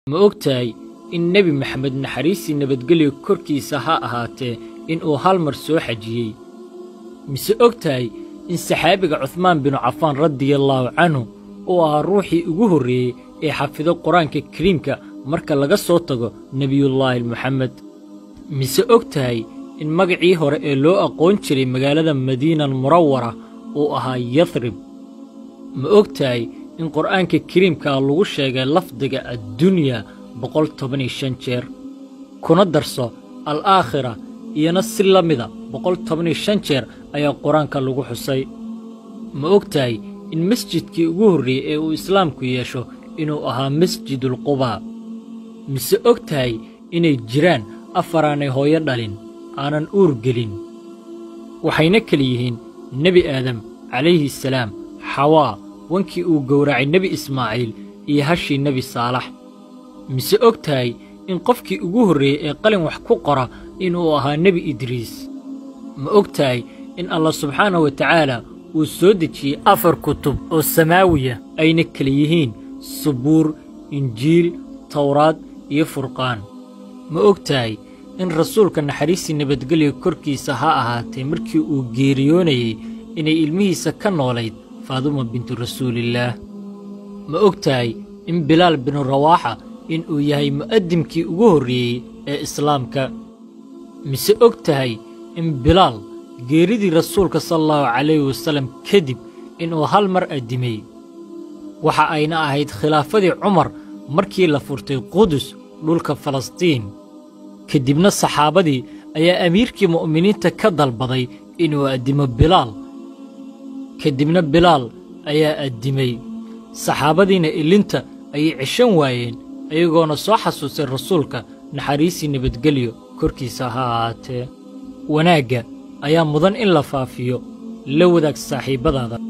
ma og tahay in nebi maxamed naxariistii nabadgelyo korkiisa ha ahaatee inuu hal mar soo xajiyey mise og tahay in saxaabiga cuhmaan binu cafaan radiyallaahu canhu uu ahaa ruuxii ugu horreeyey ee xafido qur-aanka kariimka marka laga soo tago nebiyullaahi moxamed mise og tahay in magacii hore ee loo aqoon jiray magaalada madiinal murawara uu ahaa yathrib ma og tahay in qur'aanka kariimkaa lagu sheegay lafdiga addunya boqol toban iyo shan jeer kuna darso al aakhira iyona si la mida boqol toban iyo shan jeer ayaa qur-aanka lagu xusay ma og tahay in masjidkii ugu horreeyey ee uu islaamku yeesho inuu ahaa masjidulqubaa mise og tahay inay jiraan afaraanay hooyo dhalin aanan uur gelin waxayna kala yihiin nebi aadam calayhi salaam xawaa wankii uu gowracay nebi ismaaciil iyo hashii nebi saalax mise og tahay in qofkii ugu horreeyey ee qalin wax ku qora inuu ahaa nebi idriis ma og tahay in allah subxaanahu wa tacaala uu soo dejiyey afar kutub oo samaawiya ayna kala yihiin subuur injiil tawraad iyo furqaan ma og tahay in rasuulka naxariistii nabadgelya korkiisa ha ahaatee markii uu geeriyoonayey inay ilmihiisa ka noolayd faaduma bintu rasuulillaah ma og tahay in bilaal binu rawaaxa inuu yahay mu'addimkii ugu horreeyey ee islaamka mise og tahay in bilaal geeridii rasuulka sala allahu calayhi wasallam kadib inuu hal mar addimay waxa ayna ahayd khilaafadii cumar markii la furtay qudus dhulka falastiin ka dibna saxaabadii ayaa amiirkii mu'miniinta ka dalbaday inuu addimo bilaal ka dibna bilaal ayaa addimay saxaabadiina ilinta ayay ceshan waayeen ayagoona soo xasuusay rasuulka naxariisii nabadgelyo korkiisa ha ahaatee wanaagga ayaa mudan in la faafiyo la wadaag saaxiibbadaada